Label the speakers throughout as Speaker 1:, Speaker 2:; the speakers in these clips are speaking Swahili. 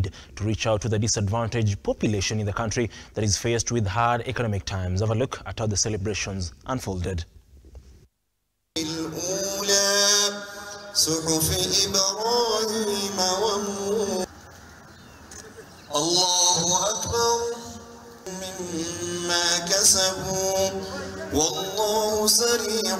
Speaker 1: need to reach out to the disadvantaged population in the country that is faced with hard economic times. Have a look at how the celebrations unfolded.
Speaker 2: الله أكبر مما كسبوا والله سريع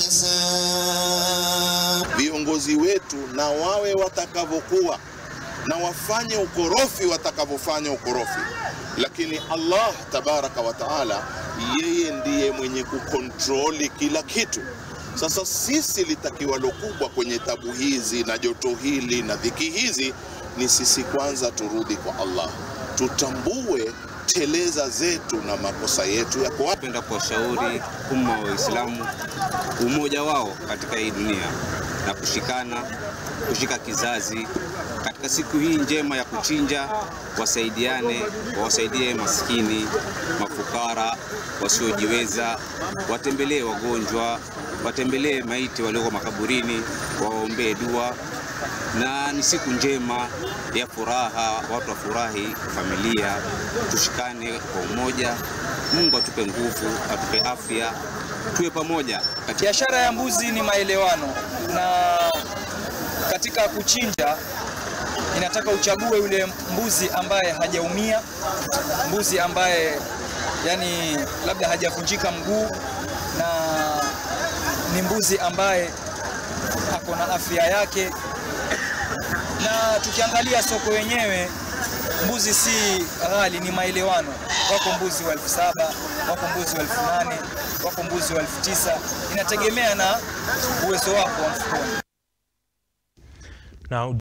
Speaker 2: الحساب
Speaker 3: viongozi wetu na wawe watakavyokuwa na wafanye ukorofi watakavyofanya ukorofi, lakini Allah tabaraka wa taala, yeye ndiye mwenye kukontroli kila kitu. Sasa sisi litakiwalo kubwa kwenye tabu hizi na joto hili na dhiki hizi ni sisi kwanza turudi kwa Allah, tutambue teleza zetu na makosa yetu yako wapi.
Speaker 4: Napenda kuwashauri umma wa Waislamu umoja wao katika hii dunia na kushikana, kushika kizazi katika siku hii njema ya kuchinja, wasaidiane, wawasaidie maskini, mafukara, wasiojiweza, watembelee wagonjwa, watembelee maiti walioko makaburini, wawaombee dua na ni siku njema ya furaha, watu wafurahi, familia, tushikane kwa umoja. Mungu atupe nguvu, atupe afya, tuwe pamoja.
Speaker 5: Biashara ya mbuzi ni maelewano, na katika kuchinja inataka uchague yule mbuzi ambaye hajaumia, mbuzi ambaye yani labda hajavunjika mguu, na ni mbuzi ambaye ako na afya yake na tukiangalia soko wenyewe mbuzi si ghali, ni maelewano. Wako mbuzi wa elfu saba wako mbuzi wa elfu nane wako mbuzi wa elfu tisa inategemea na uwezo wako wa mfukoni.
Speaker 1: Now,